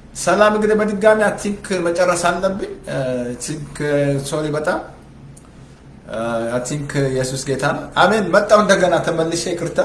ሰላም እንግዲህ በድጋሚ አይ ቲንክ መጨረስ አለብኝ። ሶሪ በጣም አይ ቲንክ ኢየሱስ ጌታ ነው። አሜን። መጣው እንደገና ተመልሼ ይቅርታ።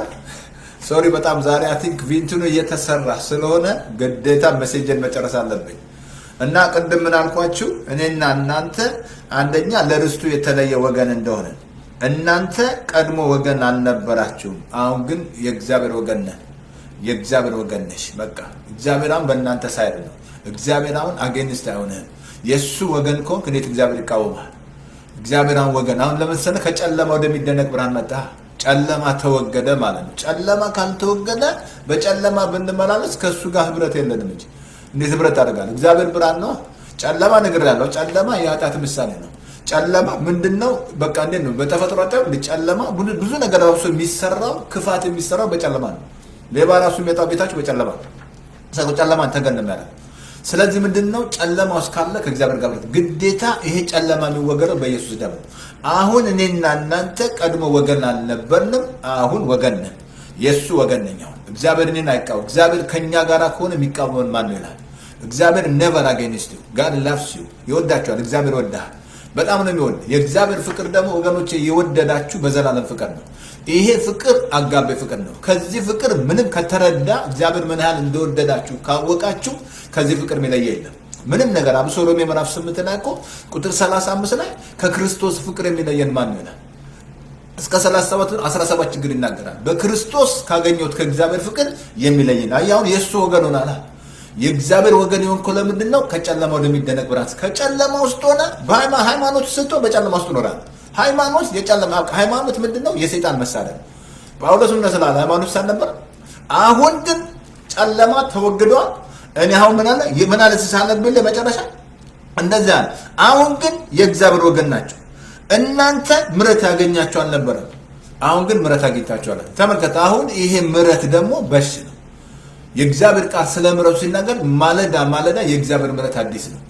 ሶሪ በጣም ዛሬ አይ ቲንክ ቪንቱኑ እየተሰራ ስለሆነ ግዴታ ሜሴጅን መጨረስ አለብኝ እና ቅድም ምን አልኳችሁ? እኔና እናንተ አንደኛ ለርስቱ የተለየ ወገን እንደሆነ እናንተ ቀድሞ ወገን አልነበራችሁም። አሁን ግን የእግዚአብሔር ወገን ነህ። የእግዚአብሔር ወገን ነሽ። በቃ እግዚአብሔር አሁን በእናንተ ሳይድ ነው። እግዚአብሔር አሁን አጌንስት አይሆንህም። የእሱ ወገን ከሆንክ እንዴት እግዚአብሔር ይቃወማል? እግዚአብሔር አሁን ወገን አሁን ለምሳሌ ከጨለማ ወደሚደነቅ ብርሃን መጣ። ጨለማ ተወገደ ማለት ነው። ጨለማ ካልተወገደ በጨለማ ብንመላለስ ከእሱ ጋር ህብረት የለንም እንጂ እንዴት ህብረት አደርጋለሁ? እግዚአብሔር ብርሃን ነው። ጨለማ ነገር ያለው ጨለማ የኃጢአት ምሳሌ ነው። ጨለማ ምንድን ነው? በቃ እንዴት ነው? በተፈጥሮ ጨለማ ብዙ ነገር ራሱ የሚሰራው ክፋት የሚሰራው በጨለማ ነው። ሌባ ራሱ የሚመጣው ቤታችሁ በጨለማ ነው። ሰው ጨለማን ተገንም ያለ ስለዚህ ምንድን ነው ጨለማ ውስጥ ካለ ከእግዚአብሔር ጋር ግዴታ ይሄ ጨለማ የሚወገደው በኢየሱስ ደም ነው። አሁን እኔና እናንተ ቀድሞ ወገን አልነበርንም። አሁን ወገን ነን። የእሱ ወገን ነኝ። አሁን እግዚአብሔር እኔን አይቃወም። እግዚአብሔር ከእኛ ጋር ከሆነ የሚቃወመን ማን ነው ይላል። እግዚአብሔር ኔቨር አጌንስት ዩ ጋድ ላቭስ ዩ ይወዳቸዋል። እግዚአብሔር ይወዳል። በጣም ነው የሚወድ። የእግዚአብሔር ፍቅር ደግሞ ወገኖቼ የወደዳችሁ በዘላለም ፍቅር ነው። ይሄ ፍቅር አጋቤ ፍቅር ነው። ከዚህ ፍቅር ምንም ከተረዳ እግዚአብሔር ምን ያህል እንደወደዳችሁ ካወቃችሁ ከዚህ ፍቅር የሚለየ የለም ምንም ነገር። አብሶ ሮሜ ምዕራፍ ስምንት ላይ እኮ ቁጥር 35 ላይ ከክርስቶስ ፍቅር የሚለየን ማን ነው ይላል። እስከ 37 17 ችግር ይናገራል። በክርስቶስ ካገኘሁት ከእግዚአብሔር ፍቅር የሚለየን አሁን የእሱ ወገን ሆናል። የእግዚአብሔር ወገን የሆንከው ለምንድን ነው? ከጨለማ ወደሚደነቅ ብርሃን ከጨለማ ውስጥ ሆነ በሃይማኖት ስቶ በጨለማ ውስጥ ኖራል። ሃይማኖት የጨለማ ሃይማኖት ምንድን ነው? የሰይጣን መሳሪያ ነው። ጳውሎስ ምን ስላለ ሃይማኖት ሳልነበር አሁን ግን ጨለማ ተወግዷል። እኔ አሁን ምን አለ ምን አለ ሲሳለብኝ መጨረሻ እንደዚያ አለ። አሁን ግን የእግዚአብሔር ወገን ናቸው። እናንተ ምሕረት ያገኛቸው አልነበረም። አሁን ግን ምሕረት አግኝታችኋል። ተመልከተ። አሁን ይሄ ምሕረት ደግሞ በሽ ነው። የእግዚአብሔር ቃል ስለ ምሕረቱ ሲናገር ማለዳ ማለዳ የእግዚአብሔር ምሕረት አዲስ ነው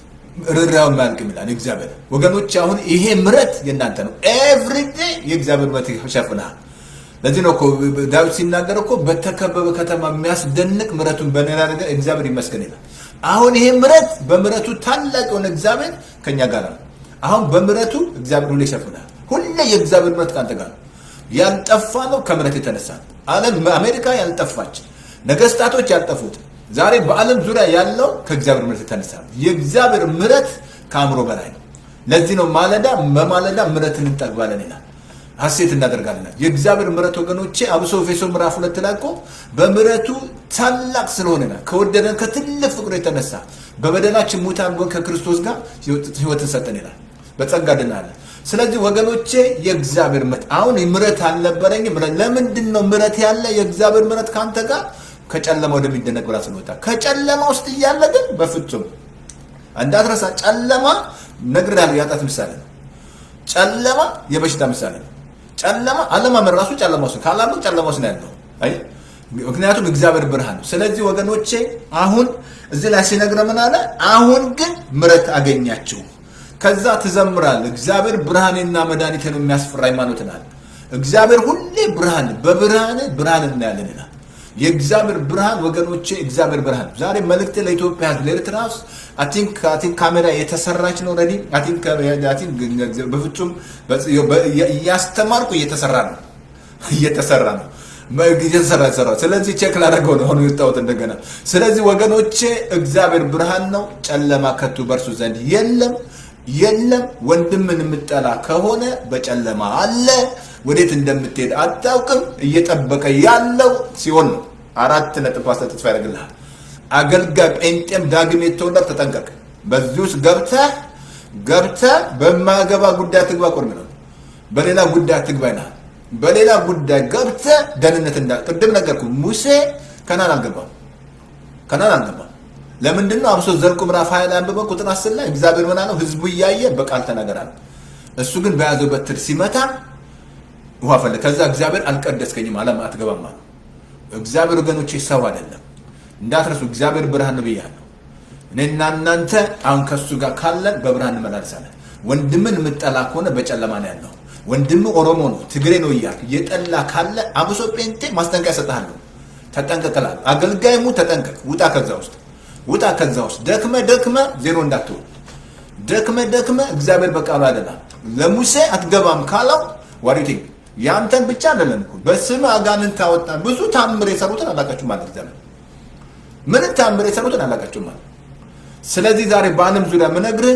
ርኅራኄው የማያልቅም ይላል እግዚአብሔር። ወገኖች አሁን ይሄ ምሕረት የእናንተ ነው። ኤቭሪዴ የእግዚአብሔር ምሕረት ይሸፍናል። ለዚህ ነው እኮ ዳዊት ሲናገር እኮ በተከበበ ከተማ የሚያስደንቅ ምሕረቱን በሌላ ነገር እግዚአብሔር ይመስገን ይላል። አሁን ይሄ ምሕረት በምሕረቱ ታላቅ የሆነ እግዚአብሔር ከኛ ጋር ነው። አሁን በምሕረቱ እግዚአብሔር ሁሌ ይሸፍናል። ሁሌ የእግዚአብሔር ምሕረት ከአንተ ጋር ነው። ያልጠፋ ነው ከምሕረት የተነሳ ነው። ዓለም አሜሪካ ያልጠፋች ነገስታቶች ያልጠፉት ዛሬ በዓለም ዙሪያ ያለው ከእግዚአብሔር ምሕረት የተነሳ ነው። የእግዚአብሔር ምሕረት ከአእምሮ በላይ ነው። ለዚህ ነው ማለዳ በማለዳ ምሕረትን እንጠግባለን ይላል፣ ሐሴት እናደርጋለን። የእግዚአብሔር ምሕረት ወገኖቼ፣ አብሶ ኤፌሶ ምዕራፍ ሁለት ላይ እኮ በምሕረቱ ታላቅ ስለሆነ ከወደደን ከትልቅ ፍቅሩ የተነሳ በበደላችን ሙታን ሆነን ከክርስቶስ ጋር ሕይወትን ሰጠን ይላል። በጸጋ ድናለን። ስለዚህ ወገኖቼ የእግዚአብሔር ምሕረት አሁን ምሕረት አልነበረኝም። ለምንድን ነው ምሕረት ያለ የእግዚአብሔር ምሕረት ከአንተ ጋር ከጨለማ ወደሚደነቅ ብርሃን ስለወጣ ከጨለማ ውስጥ እያለ ግን በፍጹም እንዳትረሳ። ጨለማ ነግሬሃለሁ፣ የኃጢአት ምሳሌ ነው። ጨለማ የበሽታ ምሳሌ ነው። ጨለማ አለማመን ራሱ ጨለማ ውስጥ ካላመን ጨለማ ውስጥ ነው ያለው። አይ ምክንያቱም እግዚአብሔር ብርሃን ነው። ስለዚህ ወገኖቼ አሁን እዚህ ላይ ሲነግረ ምን አለ? አሁን ግን ምሕረት አገኛችሁ። ከዛ ትዘምራል። እግዚአብሔር ብርሃኔና መድኃኒቴ ነው የሚያስፈራ ሃይማኖት ናል። እግዚአብሔር ሁሌ ብርሃን በብርሃን ብርሃን እናያለን ይላል። የእግዚአብሔር ብርሃን ወገኖቼ፣ እግዚአብሔር ብርሃን ዛሬ መልእክት ለኢትዮጵያ ሕዝብ ለኤርትራ ውስጥ አቲንክ አቲንክ ካሜራ የተሰራች ነው ረዲ አቲንክ አቲንክ በፍጹም እያስተማርኩ እየተሰራ ነው እየተሰራ ነው እየተሰራ ተሰራ። ስለዚህ ቼክ ላደረገው ነው አሁን የወጣሁት እንደገና። ስለዚህ ወገኖቼ እግዚአብሔር ብርሃን ነው፣ ጨለማ ከቶ በእርሱ ዘንድ የለም የለም። ወንድምን የምጠላ ከሆነ በጨለማ አለ ወዴት እንደምትሄድ አታውቅም። እየጠበቀ ያለው ሲሆን ነው። አራት ነጥብ ፓስተ ተስፋ ያደርግልሃል። አገልጋይ ጴንጤም ዳግም የተወለድ ተጠንቀቅ። በዚህ ውስጥ ገብተህ ገብተህ በማገባ ጉዳይ ትግባ ቆርም ነው። በሌላ ጉዳይ ትግባ ይልሃል። በሌላ ጉዳይ ገብተህ ደህንነት እንዳ ቅድም ነገርኩ። ሙሴ ከናን አልገባም፣ ከናን አልገባም። ለምንድን ነው? አብሶ ዘኍልቍ ምዕራፍ ሀያ ላይ አንብበህ ቁጥር አስር ላይ እግዚአብሔር ምን አለው? ህዝቡ እያየ በቃል ተናገራል። እሱ ግን በያዘው በትር ሲመታ ውሃ ፈለ። ከዛ እግዚአብሔር አልቀደስከኝም አለም አትገባም አለ። እግዚአብሔር ወገኖቼ ሰው አይደለም እንዳትረሱ። እግዚአብሔር ብርሃን ነው ብያለሁ። እኔና እናንተ አሁን ከሱ ጋር ካለን በብርሃን እንመላለሳለን። ወንድምን የምጠላ ከሆነ በጨለማ ነው ያለው። ወንድም ኦሮሞ ነው ትግሬ ነው እያልክ እየጠላ ካለ አብሶ ጴንጤ ማስጠንቀቂያ እሰጥሃለሁ። ተጠንቀቅላለሁ። አገልጋይሙ ተጠንቀቅ፣ ውጣ ከዛ ውስጥ ውጣ ከዛ ውስጥ ደክመ ደክመ ዜሮ እንዳትሆን ደክመ ደክመ እግዚአብሔር በቃሉ አደላ ለሙሴ አትገባም ካለው ዋሪቲንግ ያንተን ብቻ አይደለም እኮ በስም አጋንንት ታወጣ ብዙ ታምር የሰሩትን አላቃችሁ ማለት እግዚአብሔር ምንም ታምር የሰሩትን አላቃችሁ ማለት ስለዚህ ዛሬ በዓለም ዙሪያ ምነግርህ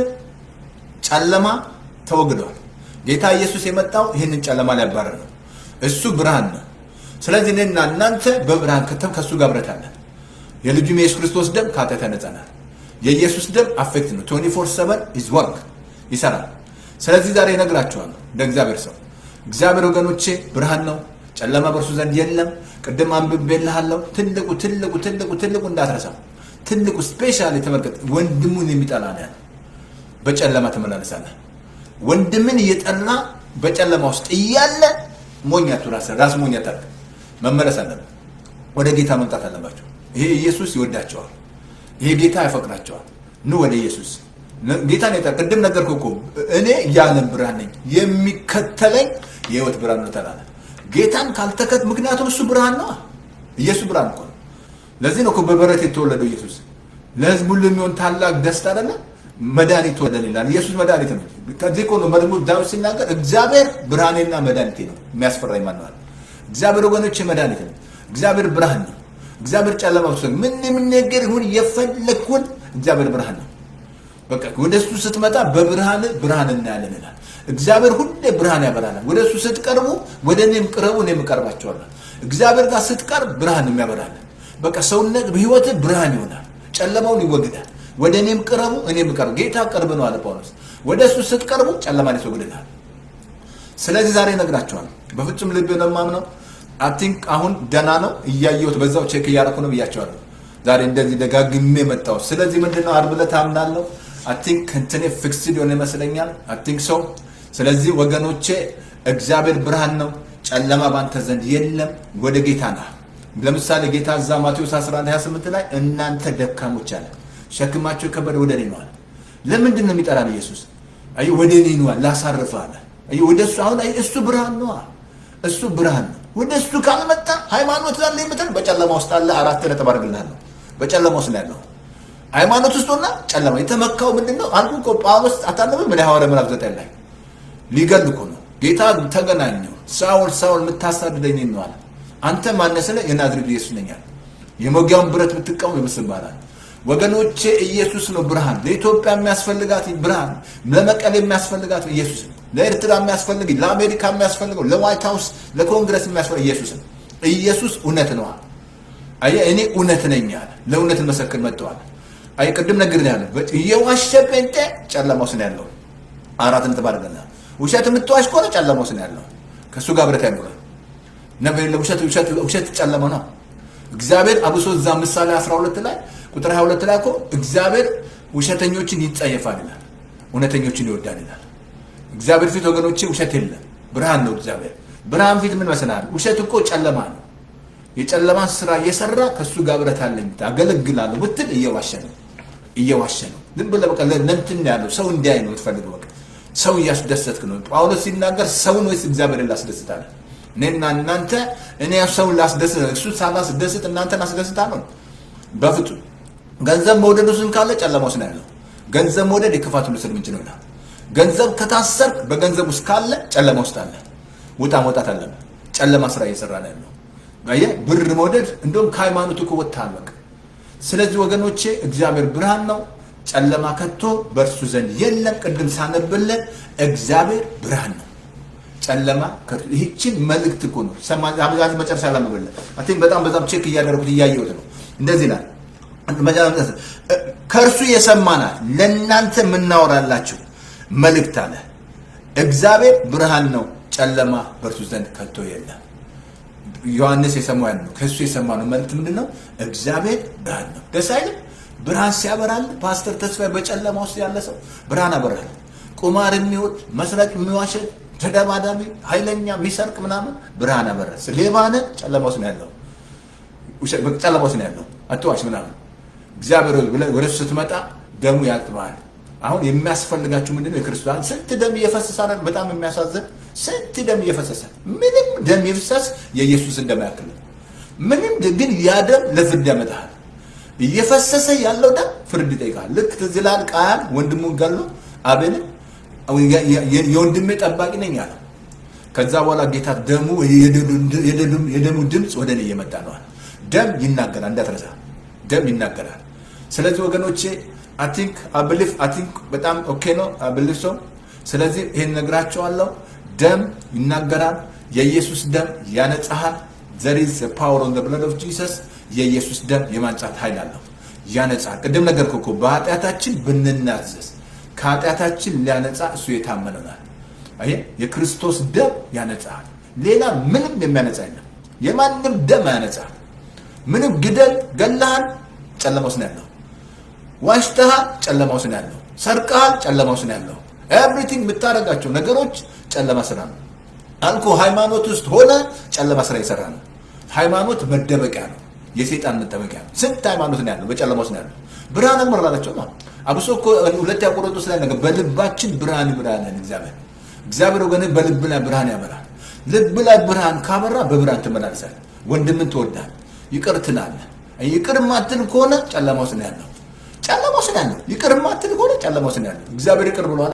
ጨለማ ተወግደዋል ጌታ ኢየሱስ የመጣው ይህንን ጨለማ ሊያባረር ነው እሱ ብርሃን ነው ስለዚህ እኔና እናንተ በብርሃን ከተም ከእሱ ጋር ብረት አለን የልጁም የኢየሱስ ክርስቶስ ደም ከኃጢአት ያነጻናል የኢየሱስ ደም አፌክት ነው 24 7 ኢዝ ወርክ ይሰራል ስለዚህ ዛሬ እነግራችኋለሁ እንደ እግዚአብሔር ሰው እግዚአብሔር ወገኖቼ ብርሃን ነው ጨለማ በእርሱ ዘንድ የለም ቅድም አንብቤልሃለሁ ትልቁ ትልቁ ትልቁ ትልቁ እንዳትረሳ ትልቁ ስፔሻል የተመልከት ወንድሙን የሚጠላ ነው ያለው በጨለማ ትመላለሳለህ ወንድምን እየጠላ በጨለማ ውስጥ እያለ ሞኛቱ ራስ ራስ ሞኛ ታርግ መመለስ አለበት ወደ ጌታ መምጣት አለባቸው ይሄ ኢየሱስ ይወዳቸዋል ይሄ ጌታ ያፈቅራቸዋል ኑ ወደ ኢየሱስ ጌታ ነው ቅድም ነገርኩ እኮ እኔ የዓለም ብርሃን ነኝ የሚከተለኝ የህይወት ብርሃን ነው ተላለ ጌታን ካልተከት ምክንያቱም እሱ ብርሃን ነው ኢየሱስ ብርሃን እኮ ነው ለዚህ ነው እኮ በበረት የተወለደው ኢየሱስ ለህዝብ ሁሉ የሚሆን ታላቅ ደስታ አይደለ መድኃኒት ወደን ይላል ኢየሱስ መድኃኒት ነው ከዚህ እኮ ነው መዝሙር ዳዊት ሲናገር እግዚአብሔር ብርሃኔና መድኃኒቴ ነው የሚያስፈራኝ ማነዋል እግዚአብሔር ወገኖች መድኃኒት ነው እግዚአብሔር ብርሃን ነው እግዚአብሔር ጨለማ ውስጥ ምን ምን ነገር ይሁን የፈለግኩን እግዚአብሔር ብርሃን ነው በቃ ወደ እሱ ስትመጣ በብርሃን ብርሃን እናያለን ይላል እግዚአብሔር ሁሌ ብርሃን ያበራናል ወደ እሱ ስትቀርቡ ወደ እኔም ቅረቡ እኔም እቀርባቸዋለሁ እግዚአብሔር ጋር ስትቀርብ ብርሃን የሚያበራለን በቃ ሰውነት በህይወት ብርሃን ይሆናል ጨለማውን ይወግዳል ወደ እኔም ቅረቡ እኔም እቀርብ ጌታ ቅርብ ነው አለ ጳውሎስ ወደ እሱ ስትቀርቡ ጨለማን ያስወግድናል ስለዚህ ዛሬ እነግራቸዋለሁ በፍጹም ልብ ነው የማምነው አቲንክ አሁን ደና ነው እያየሁት በዛው ቼክ እያደረኩ ነው ብያቸዋለሁ ዛሬ እንደዚህ ደጋግሜ መጣሁ ስለዚህ ምንድነው አርብ ዕለት አምናለሁ አቲንክ እንትኔ ፊክስድ የሆነ ይመስለኛል አቲንክ ሰው ስለዚህ ወገኖቼ እግዚአብሔር ብርሃን ነው ጨለማ ባንተ ዘንድ የለም ወደ ጌታ ና ለምሳሌ ጌታ እዛ ማቴዎስ 11 28 ላይ እናንተ ደካሞች አለ ሸክማቸው የከበደ ወደ እኔ ነው አለ ለምንድን ነው የሚጠራን ኢየሱስ አይ ወደ እኔ ነው ላሳርፍ አለ አይ ወደ እሱ አሁን አይ እሱ ብርሃን ነው እሱ ብርሃን ነው ወደ እሱ ካልመጣ ሃይማኖት ላለ የምትል በጨለማ ውስጥ አለ አራት ነጥብ አድርግልሃለሁ በጨለማ ውስጥ ነው ያለው ሃይማኖት ውስጥ ሆና ጨለማ የተመካው ምንድን ነው አልኩ እኮ ጳውሎስ አታነብም ምን ሐዋርያ ምዕራፍ ዘጠኝ ላይ ሊገል እኮ ነው ጌታ ተገናኘው ሳውል ሳውል የምታሳድደኝ ነው አለ አንተ ማነህ ስለ የናዝሬቱ ኢየሱስ ነኝ አለ የመውጊያውን ብረት ብትቃወም ይመስልባላል ወገኖቼ ኢየሱስ ነው ብርሃን ለኢትዮጵያ የሚያስፈልጋት ብርሃን ለመቀሌ የሚያስፈልጋት ኢየሱስ ነው ለኤርትራ የሚያስፈልግ ለአሜሪካ የሚያስፈልገው ለዋይት ሀውስ ለኮንግረስ የሚያስፈልግ ኢየሱስ ነው ኢየሱስ እውነት ነው አየ እኔ እውነት ነኝ አለ ለእውነት መሰክር መጥተዋል አይ ቅድም ነገር ያለ እየዋሸ ጴንጤ ጨለማ ውስጥ ነው ያለው አራት ነጥብ አድርገናል ውሸት የምትዋሽ ከሆነ ጨለማ ውስጥ ነው ያለው ከእሱ ጋር ብረት አይኖርም ነበር ውሸት ውሸት ውሸት ጨለማ ነው እግዚአብሔር አብሶ እዛ ምሳሌ 12 ላይ ቁጥር 22 ላይ እኮ እግዚአብሔር ውሸተኞችን ይጸየፋል ይላል እውነተኞችን ይወዳል ይላል እግዚአብሔር ፊት ወገኖቼ ውሸት የለም ብርሃን ነው እግዚአብሔር ብርሃን ፊት ምን መስላል ውሸት እኮ ጨለማ ነው የጨለማን ስራ እየሰራ ከእሱ ጋር ብረት አለኝ አገለግላለሁ ብትል እየዋሸ ነው እየዋሸ ነው ዝም ብለህ በቃ ለእንትን ያለው ሰው እንዲያይ ነው የምትፈልገው በቃ ሰው እያስደሰትክ ነው ጳውሎስ ሲናገር ሰውን ወይስ እግዚአብሔርን ላስደስታለን እኔና እናንተ እኔ ሰውን ላስደስት እሱ ሳላስደስት እናንተን አስደስታለሁ በፍጹም ገንዘብ መውደድ ውስጥ ካለ ጨለማ ውስጥ ነው ያለው ገንዘብ መውደድ የክፋት ሁሉ ስር ምንጭ ነው ይላል ገንዘብ ከታሰርክ በገንዘብ ውስጥ ካለ ጨለማ ውስጥ አለ ውጣ መውጣት አለብህ ጨለማ ስራ እየሰራ ነው ያለው አየህ ብር መውደድ እንደውም ከሃይማኖት እኮ ወጥተሃል በቃ ስለዚህ ወገኖቼ እግዚአብሔር ብርሃን ነው ጨለማ ከቶ በእርሱ ዘንድ የለም ቅድም ሳነብለን እግዚአብሔር ብርሃን ነው ጨለማ ይህችን መልእክት እኮ ነው አብዛት መጨረሻ ላመበለ አን በጣም በጣም ቼክ እያደረጉት እያየሁት ነው እንደዚህ ይላል ከእርሱ የሰማናት ለእናንተ የምናወራላችሁ መልእክት አለ እግዚአብሔር ብርሃን ነው ጨለማ በእርሱ ዘንድ ከቶ የለም ዮሐንስ የሰማው ያን ነው ከእሱ የሰማ ነው መልእክት ምንድን ነው እግዚአብሔር ብርሃን ነው ደስ አይልም ብርሃን ሲያበራል ፓስተር ተስፋዬ በጨለማ ውስጥ ያለ ሰው ብርሃን አበራል ቁማር የሚወድ መስረቅ የሚዋሸት ተደባዳቢ ኃይለኛ የሚሰርቅ ምናምን ብርሃን አበራል ሌባነ ጨለማ ውስጥ ነው ያለው ጨለማ ውስጥ ነው ያለው አትዋሽ ምናምን እግዚአብሔር ወደ እሱ ስትመጣ ደሙ ያጥባል አሁን የሚያስፈልጋችሁ ምንድነው የክርስቶስ ስንት ደም እየፈሰሰ በጣም የሚያሳዝን ስንት ደም እየፈሰሰ ምንም ደም ይፍሰስ የኢየሱስ እንደማያክል ምንም ግን ያ ደም ለፍርድ ያመጣሃል እየፈሰሰ ያለው ደም ፍርድ ይጠይቃል። ልክ ትዝ ይልሃል ቃያን ወንድሙን ገሎ አቤልን የወንድሜ ጠባቂ ነኝ አለው። ከዛ በኋላ ጌታ ደሙ የደሙ ድምፅ ወደ እኔ እየመጣ ነዋል። ደም ይናገራል፣ እንዳትረሳ ደም ይናገራል። ስለዚህ ወገኖቼ አይ ቲንክ አይ ብሊቭ አይ ቲንክ በጣም ኦኬ ነው አይ ብሊቭ ሰው። ስለዚህ ይሄን ነግራቸዋለሁ። ደም ይናገራል። የኢየሱስ ደም ያነጻሃል። ዘር ኢዝ ፓወር ኦን ዘ ብለድ ኦፍ ጂሰስ። የኢየሱስ ደም የማንጻት ኃይል አለው፣ ያነጻል። ቅድም ነገርኩህ እኮ በኃጢአታችን ብንናዘዝ ከኃጢአታችን ሊያነጻ እሱ የታመነ ነው። አየህ፣ የክርስቶስ ደም ያነጻል። ሌላ ምንም የሚያነጻ የለም። የማንም ደም ያነጻል። ምንም ግደል፣ ገላሃል፣ ጨለማ ውስጥ ነው ያለው። ዋሽተሃል፣ ጨለማ ውስጥ ነው ያለው። ሰርቀሃል፣ ጨለማ ውስጥ ነው ያለው። ኤቭሪቲንግ የምታደርጋቸው ነገሮች ጨለማ ስራ ነው አልኩ። ሃይማኖት ውስጥ ሆነ ጨለማ ስራ የሰራ ነው። ሃይማኖት መደበቂያ ነው፣ የሴጣን መጠበቂያ ነው። ስንት ሃይማኖት ነው ያለው፣ በጨለማ ውስጥ ነው ያለው። ብርሃን አመራላቸው ነው። አብሶ እኮ ሁለተኛ ቆሮንቶስ ላይ ነገር በልባችን ብርሃን ይብራለን እግዚአብሔር እግዚአብሔር ወገን በልብ ላይ ብርሃን ያበራል። ልብ ላይ ብርሃን ካበራ በብርሃን ትመላለሳል። ወንድምን ትወዳል፣ ይቅር ትላለህ። ይቅር ማትል ከሆነ ጨለማ ውስጥ ነው ያለው። ጨለማ ውስጥ ነው ያለው። ይቅር ማትል ከሆነ ጨለማ ውስጥ ነው ያለው። እግዚአብሔር ይቅር ብሏል።